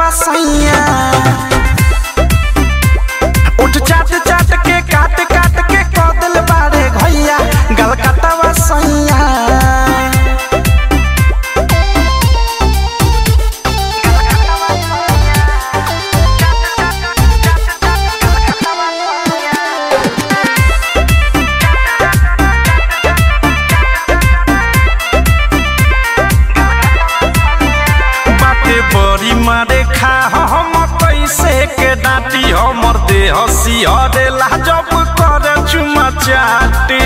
कटवा सैया उठ चाट चाट के काट काट के कदल बारे घैया गल कटवा सैया बाटे बड़ी मारे खा हम कैसे के डांटी हमर देह सिहरेला जब कर चुमा चाटी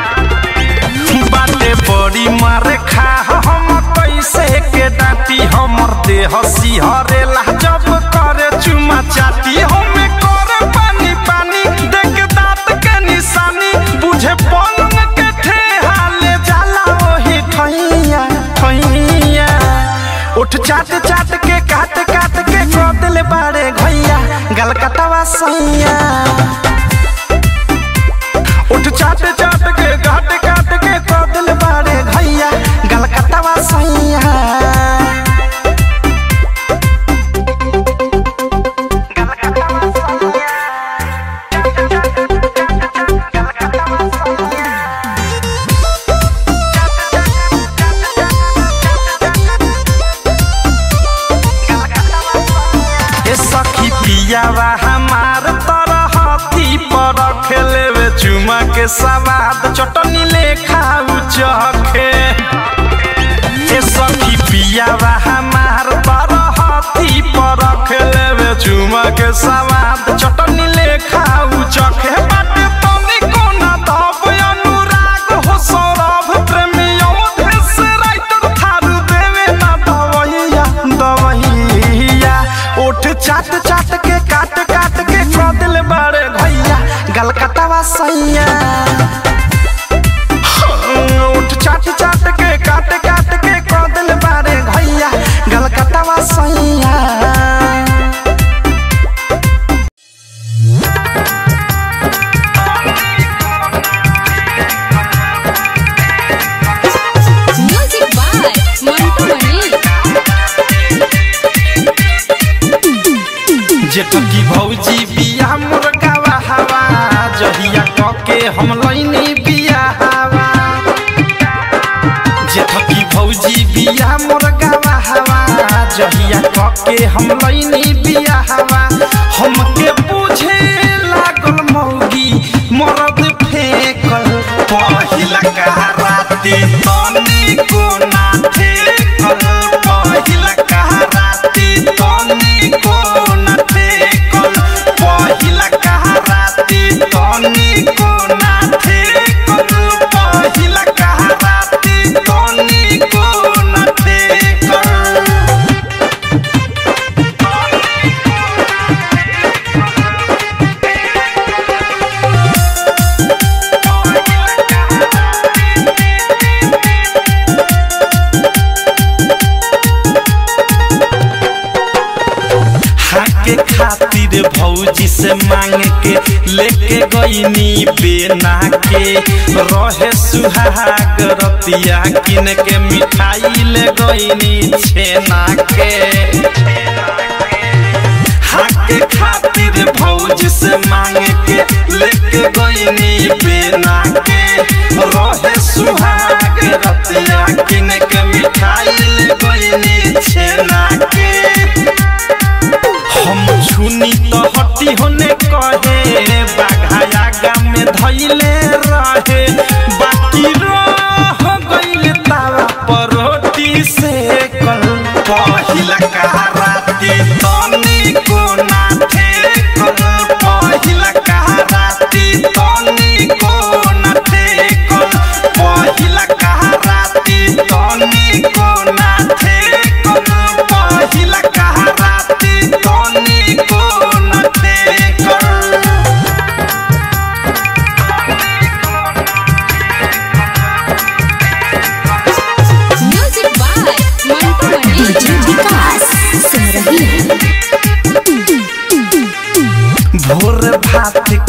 बाटे बड़ी मारे खा हम कैसे के डांटी हमर देह सिहरेला जब कर चुमा चाटी हमें कर पानी पानी देख दांत के निशानी बुझे पलंग के ठेहा ले जाला ओही ठैया ठैया उठ चाट चाट के काट काट के कदल बारे घैया गल कटवा सैया उठ चाट चाट के काट काट के कदल बारे घैया गल कटवा सैया ए सखी पियावा हमार तरह हाथी पर खेले वे चुमा के सवाद चटनी ले खाऊ चखे ए सखी पियावा हमार तरह हाथी पर खेले वे चुमा के सवाद चटनी ले खाऊ चखे बाटे तनी कोना दब अनुराग हो सौरभ प्रेमी अवधेश राइटर थारू देवे ना दवैया दवैया उठ चाट चाट के काट काट के कदल बारे भैया गल कटवा सैया उठ चाट चाट के काट काट के कदल बारे भैया गल कटवा सैया म्यूजिक बाय मंटू मणि जेठकी भौजी बिया मुर्गावा हवा जहिया कके हम लैनी बिया हवा जेठकी भौजी बिया मुर्गावा हवा जहिया कके हम लैनी बिया हवा हमके बुझे लागल मौगी मरद फेकल पहिला कहराती तनी कोना ठेकल पहिला कहराती तनी कोना ठेकल पहिला कहराती तनी कोना ठेकल पहिला कहराती तनी कोना ठेकल हाके खातिर भौजी से मांग के लेके गईनी बेना के रहे सुहाग रतिया किन के मिठाई ले गईनी छेना के हाके खातिर भौजी से मांग के लेके गईनी बेना के रहे सुहाग रतिया किन के मिठाई ले गईनी छेना के हम छुनी तो हटी होने कहे बाघाया गाम में धैले रहे बाकी रह गइल तावा पर रोटी से कल पहिला कहराती तनी कोना ठेकल पहिला कहराती तनी कोना ठेकल पहिला कहराती तनी कोना ठेकल पहिला कहराती तनी कोना ठेकल म्यूजिक बाय मंटू मणि विकास सुन रही है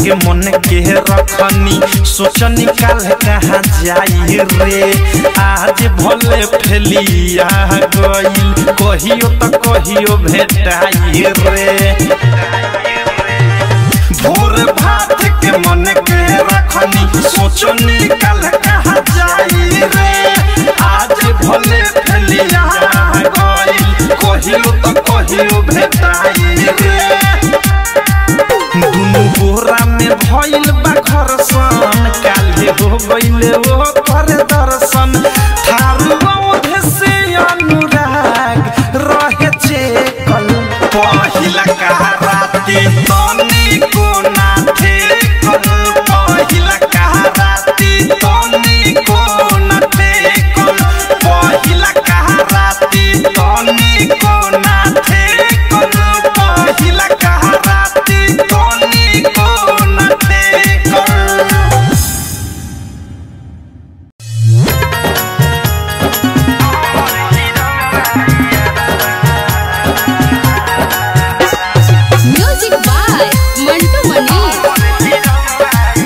के मन के रखनी सोच निकाल कहाँ जाई रे आज भले फैलिया गईल कहियो तो कहियो भेटाई रे भोर भात के मन के रखनी सोचो निकल कहाँ जाई रे आज भले फैलिया गईल कहियो तो कहियो भेटाई रे दुनु बोरा में भइल बा घरसन काल्हे हो गइले ओ कर दर्शन थारू औधे से अनुराग रहे चेकल पहिला कहा राती तनी को ना थे कल पहिला कहा राती तनी को ना थे कल पहिला कहा राती तनी को ना थे कल पहिला कहा राती तनी को ना थे कल म्यूजिक बाय मंटू मनीष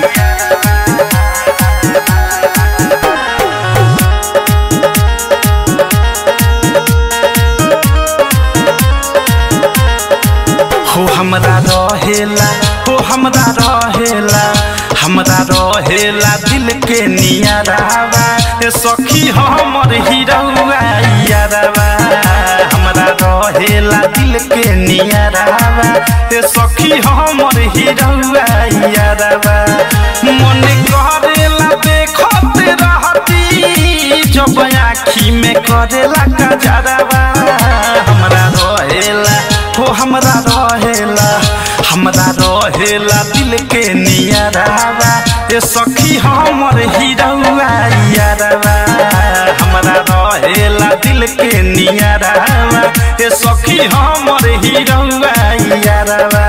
हो हमरा रहेला हो हमरा रहेला हमरा रहेला दिल के नियरावा ए सखी हमर हिरौआ यारवा हमरा रहेला दिल के नियरावा ए सखी हमर हिरौआ यारवा मन करेला देखत रहती जब आँखी में करेला कजरवा हमरा रहेला हो हमरा रहेला हमरा रहेला दिल के नियरावा ए सखी हमर हिरौआ यारवा हमरा रहेला दिल के नियरावा ए सखी हमर हिरौआ यारवा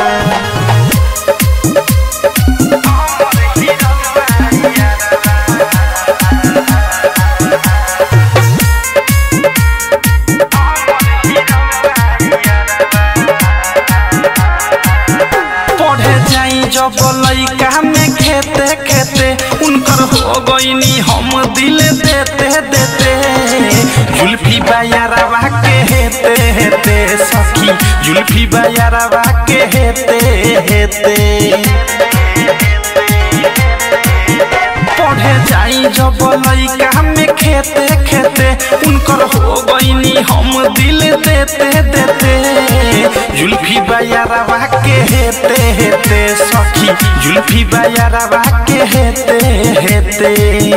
पढ़े जाई जब लइका में खेते खेते उनकर हो गईनी हम दिल देते देते जुल्फी बायारवा के हेते हेते सखी जुल्फी बायारवा के हेते हेते पढ़े जाई जब लइका में खेते खेते उनकर हो गईनी हम दिल देते देते जुल्फी बायारवा के हेते हेते सखी जुल्फी बायारवा के हेते हेते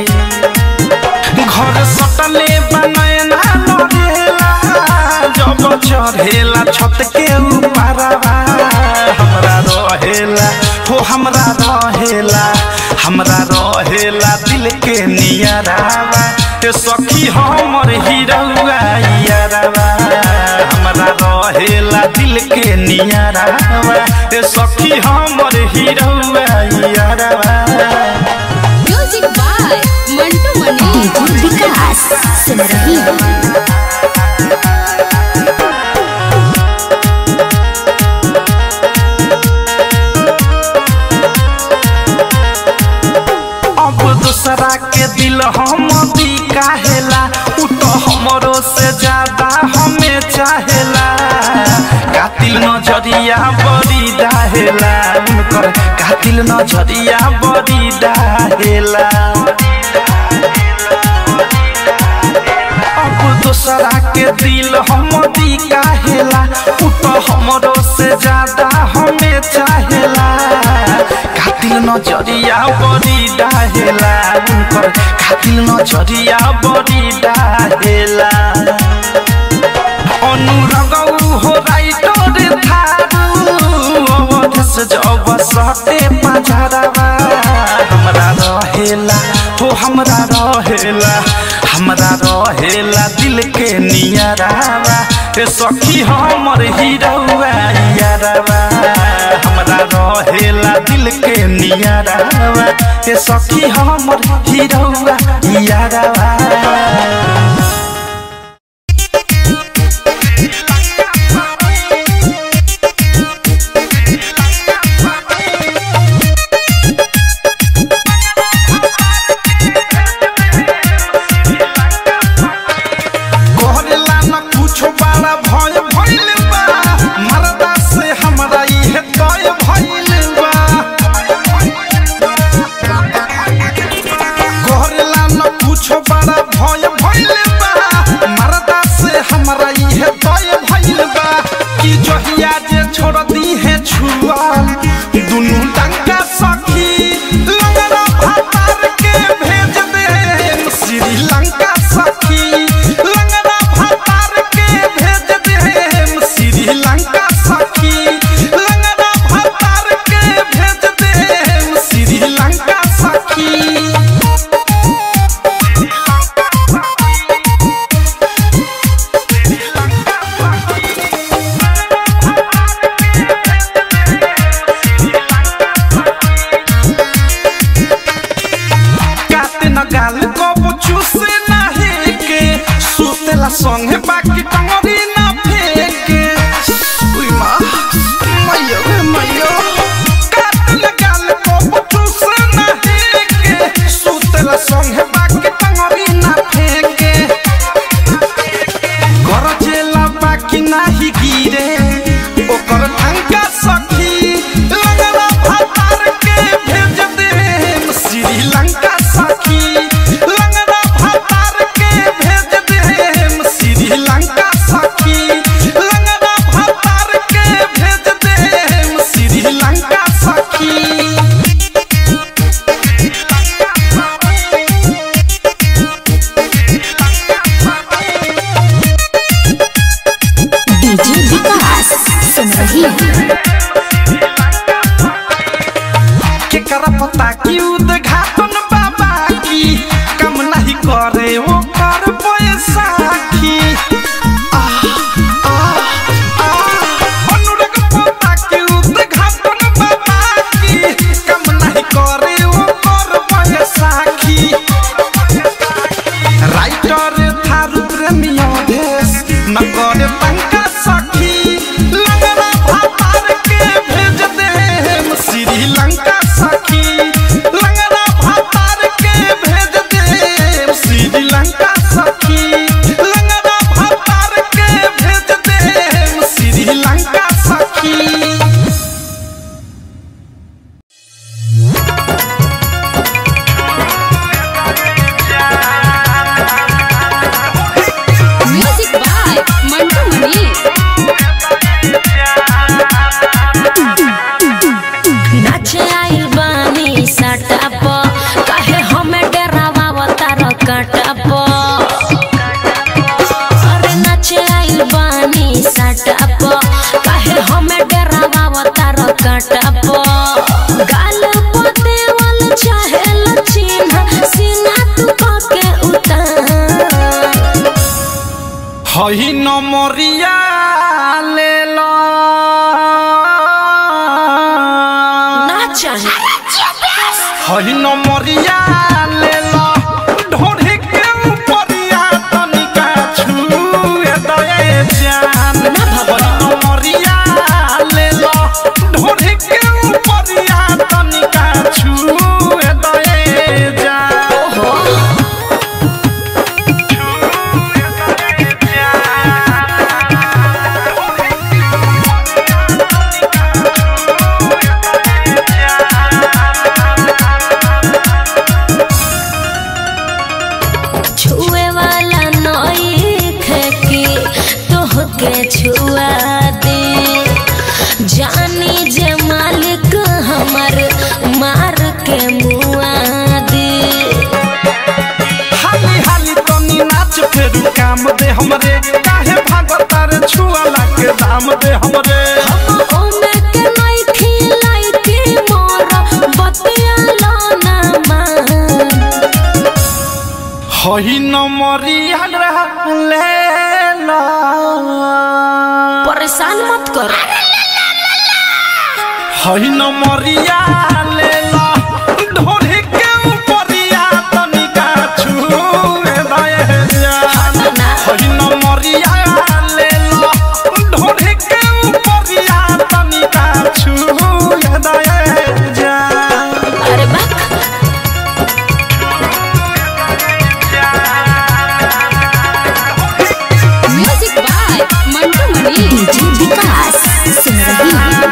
घर सटले बनैना लड़ेला जब चढ़ेला छत के ऊपरवा हमरा रहेला हो हमरा रहेला हमरा रहेला दिल के नियरावा ए सखी हमर हिरौआ यारवा हमरा रहेला दिल के नियरावा ए सखी हमर हिरौआ यारवा music by Mantu Manish DJ Vikas सुन रही हो अब दूसरा के दिल हम दी काहेला उ तो हमरो से ज्यादा हमें चाहेला कातिल नजरिया बड़ी डाहेला उनकर कातिल नजरिया बड़ी डाहेला अब दूसरा के दिल हम दी काहेला उ तो हमरो से ज्यादा हमें चाहेला कातिल नजरिया बड़ी डाहेला उनकर कातिल नजरिया बड़ी डाहेला अनुरगौ हो राइटर थारू अवध से जब सटे पझरवा हमरा रहेला हो हमरा रहेला हमरा रहेला दिल के नियरावा ए सखी हमर हिरौआ यारवा हमरा रहेला दिल के नियरावा ए सखी हमर हिरौआ यारवा सुतेला संगे बाकी टंगरी ना फेंके उई माँ मैयो रे मैयो काटल गाल को बचूस ना हेके सुतेला संगे बाकी टंगरी ना फेंके गरजेला बाकी नाही गिरे ओकर टंका सखी लगला भातार के भेज दे श्रीलंका सखी लगला भातार के भेज दे श्रीलंका सखी लगला भातार के भेज दे श्रीलंका सखी डीजे विकास सुन रही है केकरा पता की उद्घाटन बाबा की कम नहीं करे वो कर बैसाखी आह, आह, आह। अनुराग पता की उद्घाटन बाबा की कम नहीं करे वो कर बैसाखी राइटर थारू प्रेमियो देश न करे तंका सखी लगना भातार के भेज दे श्रीलंका सखी लगना भातार के भेज दे श्रीलंका सखी लगना भातार के भेज दे श्रीलंका सखी म्यूजिक बाय मंटू मनी नाचे आइल बानी सटाप काहे हमें डरावा तार कटाप अरे नाचे आइल बानी सटाप काहे हमें डरावा तार कटाप गाल पोते वाल चाहे चिन्ह सीना तू के उतार हई नमरिया ले लो नाचा हई नमरिया ले लो ढोढ़ी के ऊपरिया तनिका छुए दए जान हई नमरिया ले लो ढोढ़ी के ऊपरिया तनिका छुए दए जान छुए वाला नई खेकी तोहके छुआ दे जानी जे मालिक हमर मार के मुआ दे हाली हाली तनी नाच फेरू काम दे हमरे काहे भागता रे छुआला के दाम दे हमरे हम ओमे के नई खिलाई के मोर बतिया लो ना मान हई नमरिया ले लो परेशान मत कर हई नमरिया ले लो ढोढ़ी के ऊपरिया तनिका छुए दए जान हई नमरिया ले लो ढोढ़ी के ऊपरिया तनिका छुए दए जान अरे बाप music by Mantu Mani DJ Vikas सुन रही है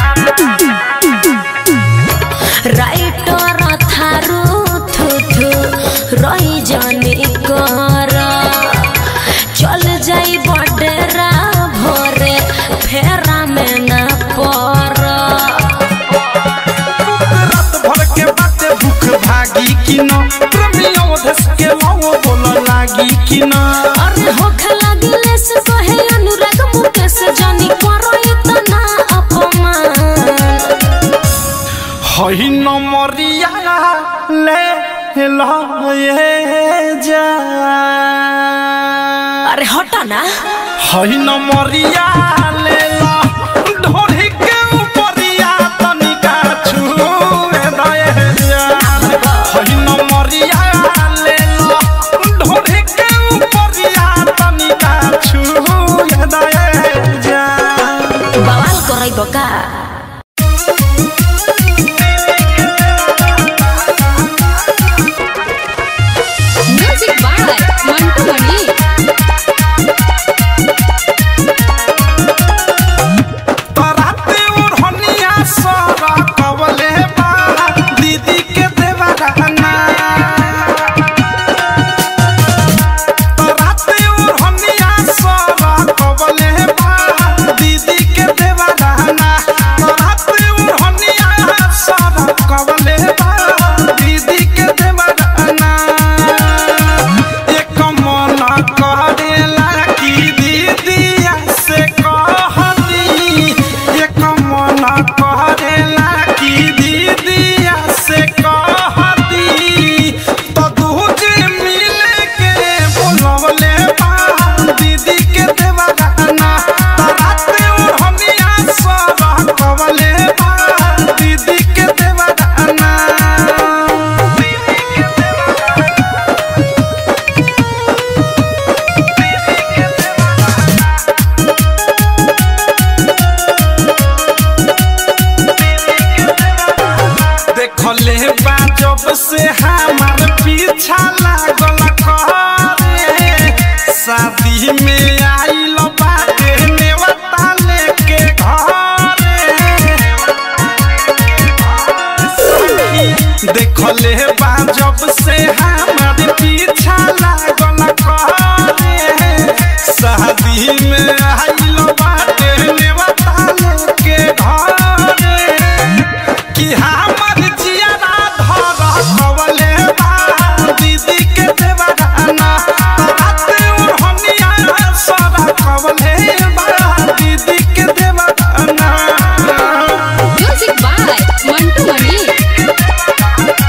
राइटर थारू थु थु रही जाने कर चल जाई बडेरा भोरे फेरा में ना पर रात भर के बाते भूख भागी कि न प्रेमियों धस के लौ बोल लागी कि न अरे होख लगिले से कहे अनुराग मुकेश जानी करो इतना अपमान हई नमरिया ले लो ये जा अरे हटा ना हई नमरिया ले लो ढोढ़ी के ऊपरिया तनिका छुए दए जान हई नमरिया ले लो ढोढ़ी के ऊपरिया तनिका देखले बा जब से हमार पीछा लागल करे शादी में आइल बाटे नेवता लेके घरे देखले बा जब से हमार पीछा लागल करे शादी में आइल बाटे नेवता लेके घरे कि हमर जियारा धर कवले बा दीदी के देवराना रात ओढ़निया सरा कवले बा दीदी के देवराना म्यूजिक बाय मंटू मनी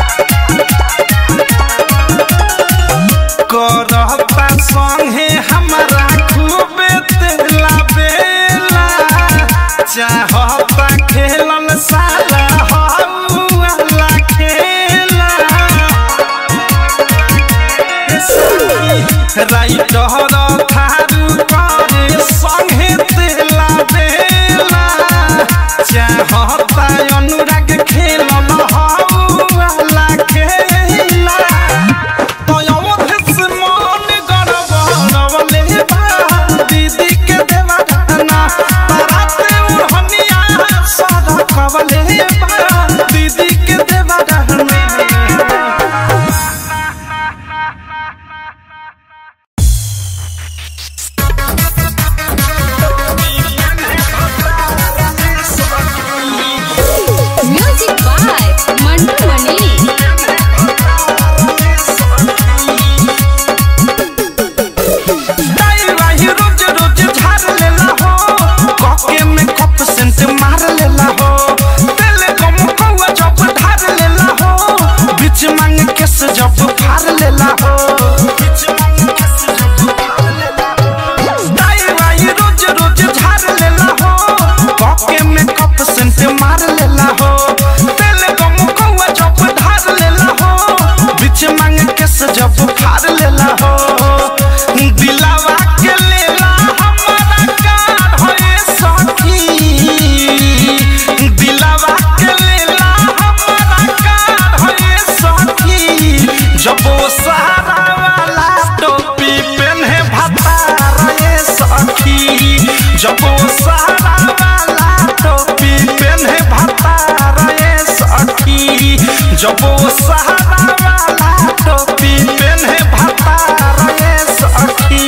करता संगे हमरा खूबे तेला बेला चाहता खेलन साला हौला खेला राइटर थारू करे संगे तेला बेला चाहता अनुराग खेलन हौला खेला दीदी के देवराना राते उड़हनिया सादा कवले दीदी के देवराना म्यूजिक बाय मंटू मनी दाई वाही रोज रोज झाड़ लेला हो कॉके में कप सेंट मार लेला हो तेल कम कौआ जब धार लेला हो बीच मांग केस जब फाड़ लेला हो बीच मांग केस जब फाड़ लेला हो दाई वाही रोज रोज झाड़ लेला हो कॉके में कप सेंट मार लेला हो तेल कम कौआ जब धार लेला हो बीच मांग केस जब फाड़ लेला हो दिलावा के लेला हमारा कार होए सखी दिलावा के लेला हमारा कार होए सखी जब वो सहारा वाला टोपी पहने भतार ये सखी जब वो सहारा वाला टोपी पहने भतार ये सखी जब वो सहारा वाला टोपी पहने भतार ये सखी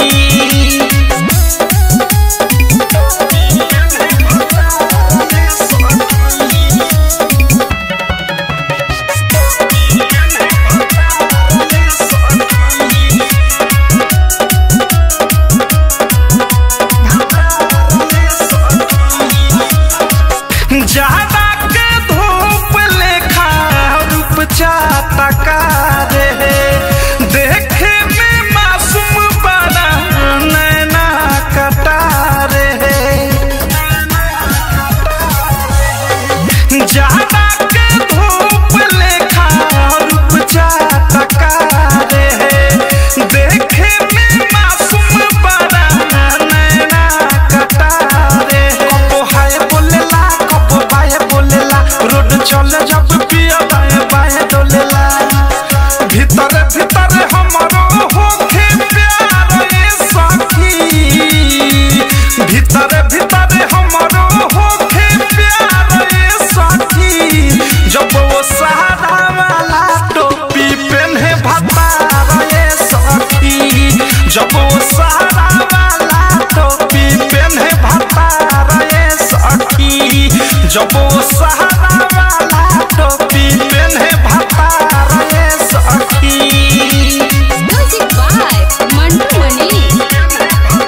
ज्यादा के धूप लेखा रूप चाटका रे देखे में मासूम बड़ा नैना कटारे ज्यादा के धूप लेखा रूप चाटका रे देखे में मासूम बड़ा नैना कटारे कबो हाय बोलेला कबो बाय बोलेला रोड चले जब पिया बाय बाय डोलेला भीतर भीतर हमरो होखे प्यार ए सखी भीतर भीतर हमरो होखे प्यार ए सखी जब वो सहारा वाला टोपी पहने भतार ए सखी जब वो सहारा वाला टोपी पहने भतार ए सखी जब वो सहारा वाला टोपी पहने भतार ए सखी म्यूजिक बाय मंटू मनी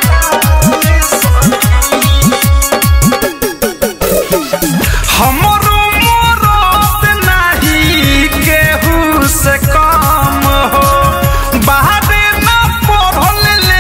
हमरो मोरत नाही केहू से कम हो बाहरे न पढ़ल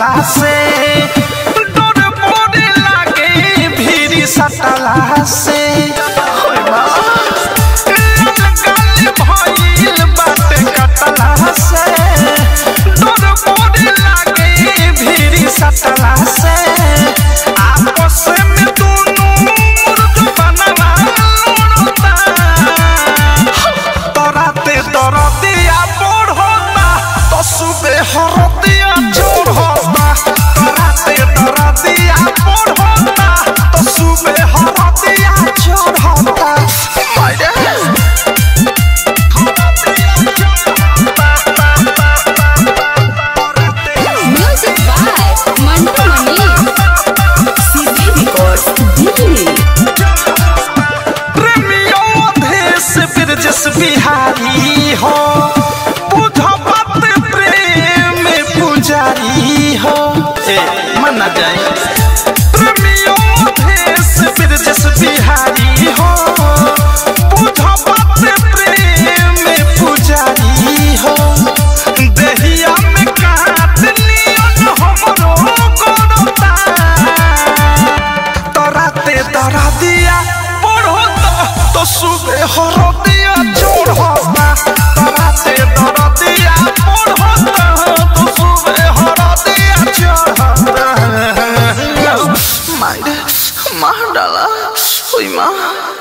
कटला से डर बड़े लागे भीड़ सटला से होय बा। लाल गाल भइल बाटे कटला से डर बड़े लागे भीड़ सटला से आपस में दोनों मुर्द बनवा लड़ता तराते दरदिया बढ़ता तो सुबे हरदिया चढ़ता तराते दरदिया बढ़ता तो सुबे हरदिया चढ़ता मायरे Music by Mantu Mani. CD Records Delhi. प्रेमियों देश बिरजस बिहारी हो बुझ बात प्रेम पुजारी हो ए मना जाए प्रेमियों देश बिरजस बिहारी हो बुझ बात प्रेम पुजारी हो देहिया में काट लियन हमरो करता तराते तरा दिया पढ़ोता तो सुबह हर दिया छोड़ोता तराते तरा दिया पढ़ोता तो सुबह हर दिया छोड़ोता मायरे मार डाला हुई माँ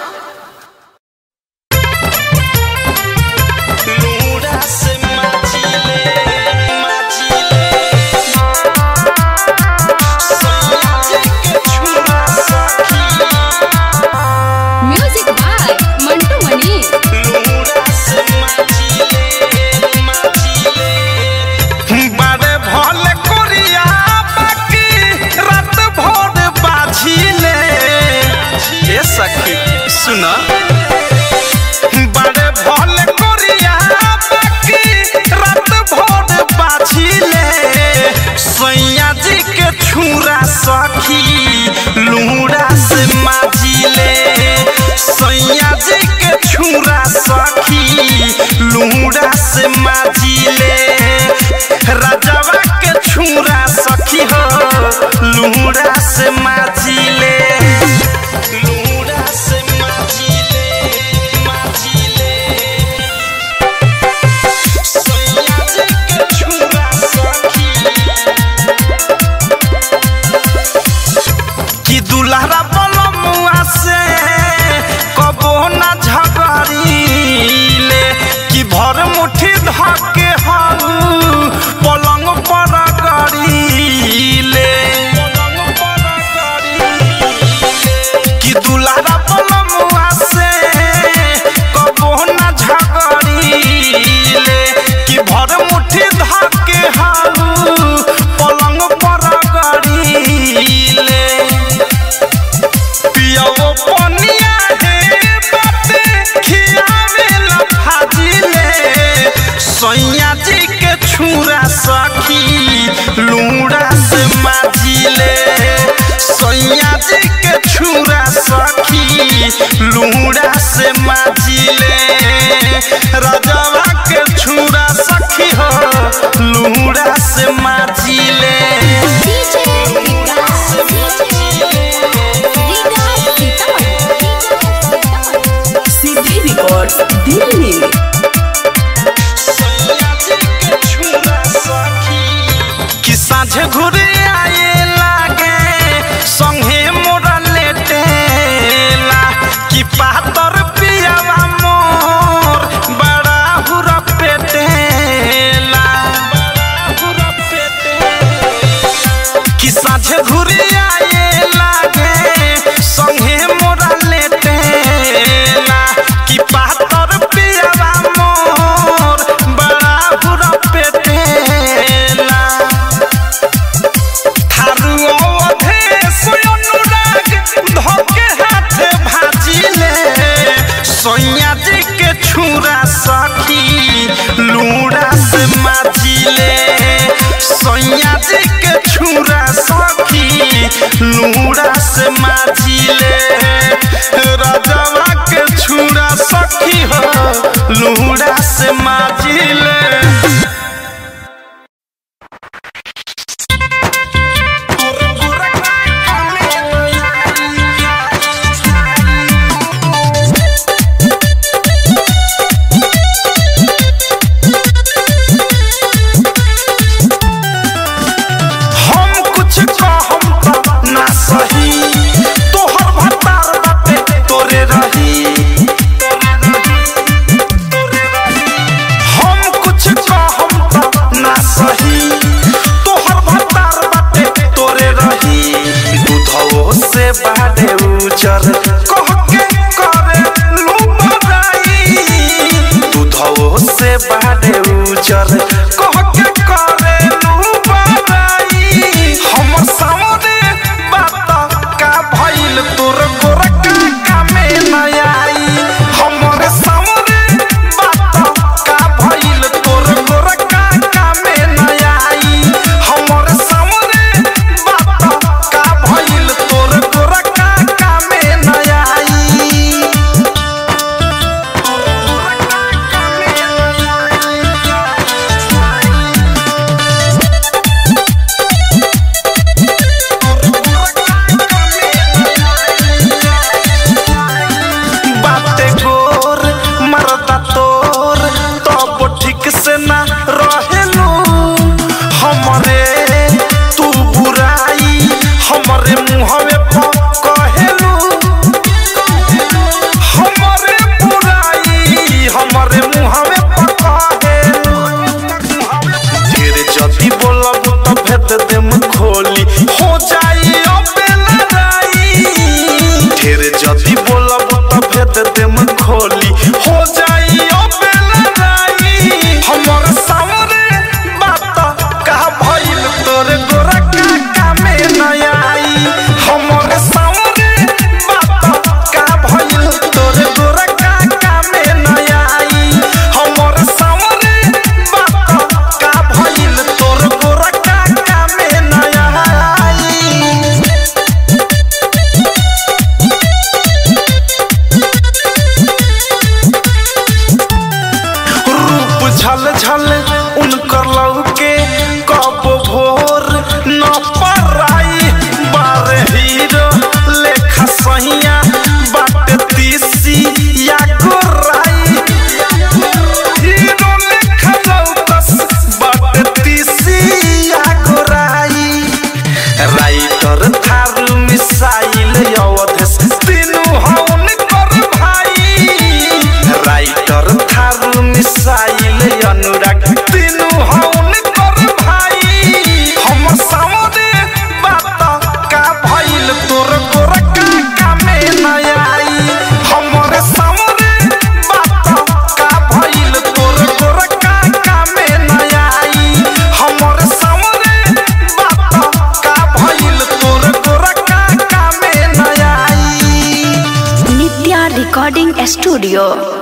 लूड़ा से माचिले माचिले सयाजे के छुरा सखी Music by Mantu Mani. लूड़ा से माचिले माचिले बड़े भले कोरिया बाकी रात भर बाझिले ए सखी सुना बड़े भले कोरिया बाकी रात भर बाझिले सैया जी के छुरा सखी लूड़ा से माजिले सैया जी के छुरा सखी लूड़ा से माजिले राजवा के छुरा सखी हो लूड़ा से माजिले लूड़ा से माजिले माजिले सैया जी के छुरा सखी कि दुल्हरा बलमुआ से कबो न झगड़ीले कि भर मुट्ठी धके हम पलंग पर गड़ीले कि दुल्हरा बलमुआ से कबो न झगड़ीले कि भर मुट्ठी धके हम पलंग पर गड़ीले पियाओ पनिया हे बाते खियावे लफाजिले सैया जी के छुरा सखी लूड़ा से माजिले सैया जी के छुरा सखी लूड़ा से माजिले राजवा के छुरा सखी हो लूड़ा से माजिले DJ Vikas. Vikas Sitaman. CD Records Delhi. कि साँझ घुरे आए लागे संगे मोरा लेटेला कि पातर पियावा मोर बड़ा हुरा पेटेला कि साँझ घुरे आए लागे संगे मोरा लेटेला कि पातर पियावा मोर बड़ा हुरा पेटेला थारू अवधेश अनुराग धोके हाथे भाजिले सैया जी के छुरा सखी लूड़ा से माजिले सैया जी के छुरा सखी लूड़ा से माजिले राजवा के छुरा सखी हो लूड़ा से माजिले हमरे तू बुराई हमरे मुहवे पर कहेलू हमरे बुराई हमरे मुहवे पर कहेलू ढेर जदी बोलब त भेद देम खोली हो जाई अबे लड़ाई ढेर जदी बोलब त भेद देम खोली हो जाई अबे लड़ाई हमर सामने बात का भइल तोर गोरा काका में नया आई हमर सामने बात का भइल तोर गोरा काका में नया आई हमर सामने बात का भइल तोर गोरा काका में नया आई रूप झल झल उनकर लौके कब भोर न पराई बार हीरो लेखा सहिया बाट तीसी या गोराई हीरो लेखा लौकस बाट तीसी या गोराई राइटर थारू मिसाइल अवधेश तीनू हौन कर भाई राइटर थारू मिसाइल अनुराग तीनू हौन कर भाई हम सामने बात का भइल तोर गोर काका में नया आई हमरे सामने बात का भइल तोर गोर काका में नया आई हमरे सामने बात का भइल तोर गोर काका में नया आई नित्या रिकॉर्डिंग स्टूडियो